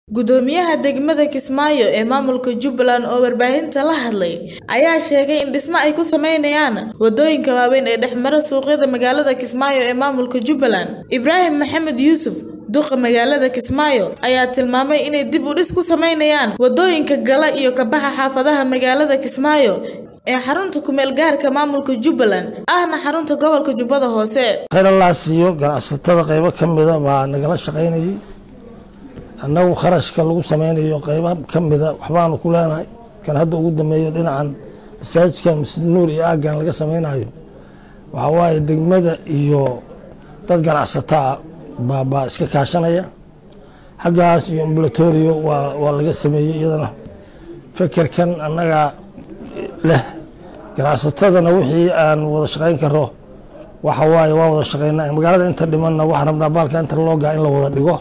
Gudoomiyaha degmada Kismaayo ee maamulka Jubbaland oo warbaahinta la hadlay ayaa sheegay in dhisme ay ku sameynayaan wadooyinka waaweyn ee dhex mara suuqyada magaalada Kismaayo ee maamulka Jubbaland. Ibraahim Maxamed Yuusuf duqa magaalada Kismaayo ayaa tilmaamay inay dib u dhis ku sameynayaan wadooyinka gala iyo ka baxa xaafadaha magaalada Kismaayo ee xarunta ku meel gaarka maamulka Jubbaland ahna xarunta gobolka Jubbada Hoose. khayr allah siiyo ganacsatada qaybo ka mida baa nagala shaqaynayay annagu kharashka lagu sameynayo qaybo ka mida waxbaanu ku leenahay kan hadda ugu dambeeyo dhinacan masaajidkan masjid nuur iyo aaggan laga sameynayo waxaa waaye degmada iyo dad ganacsataa baa baa iska kaashanaya xaggaas iyo ambulatorio waa waa laga sameeyey iyadana fekerkan annaga leh ganacsatadana wixii aan wada shaqayn karo waxa waaye waa wada shaqaynaa magaalada inta dhimanna waxaan rabnaa baalka inta loogaa in la wada dhigo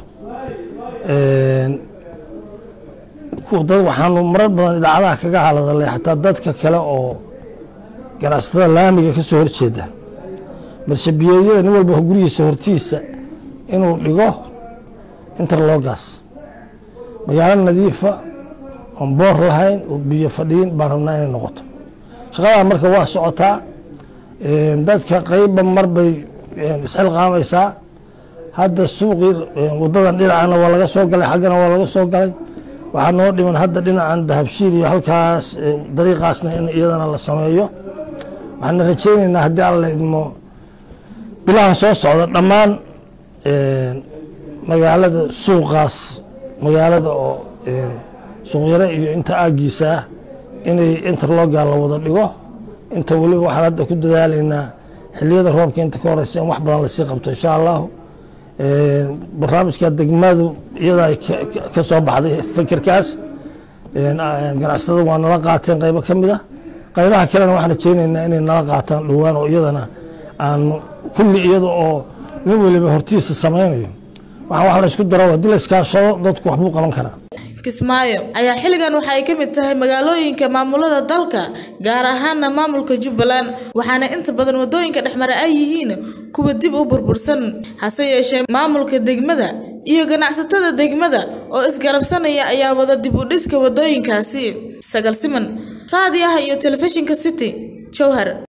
dad waxaanu marar badan idaacadaha kaga haladalay xataa dadka kale oo ganacsatada laamiga ka soo horjeeda marshabiyeedyada nin walba gurigiisa hortiisa inuu dhigo interlogas magaalo nadiifa oon boor lahayn oo biyo fadhiin baan rabnaa inay noqoto shaqadaa marka waa socotaa dadka qeyba marbay isxilqaamaysaa hadda suuqii wadadan dhinacana waa laga soo galay xaggana waa laga soo galay waxaa noo dhiman hadda dhinacan dahabshiil iyo halkaas dariiqaasna in iyadana la sameeyo waxaana rajaynaynaa haddii alla idmo bilahan soo socda dhammaan magaalada suuqaas magaalada oo suuqyare iyo inta aagiisa ah inay interloga la wada dhigo inta weliba waxaan hadda ku dadaalaynaa xiliyada roobka inta ka horeysa in wax badan lasii qabto insha allahu barnaamijka degmadu iyada ay ka soo baxday fikirkaas ganacsatada waa nala qaateen qaybo ka mid a qaybaha kalena waxaan rajeynaynaa inay nala qaataan dhowaan oo iyadana aanu kulli iyada oo nin weliba hortiisa sameynayo waxa wax la isku daro haddii la iskaashado dadku waxbuu qaban karaa Kismaayo ayaa xilligan waxa ay ka mid tahay magaalooyinka maamulada dalka gaar ahaana maamulka Jubbaland waxaana inta badan wadooyinka dhexmara ay yihiin kuwa dib u burbursan hase yeeshee maamulka degmada iyo ganacsatada degmada oo isgarabsanaya ayaa wada dib u dhiska wadooyinkaasi sagal siman raadiyaha iyo telefishinka city jowhar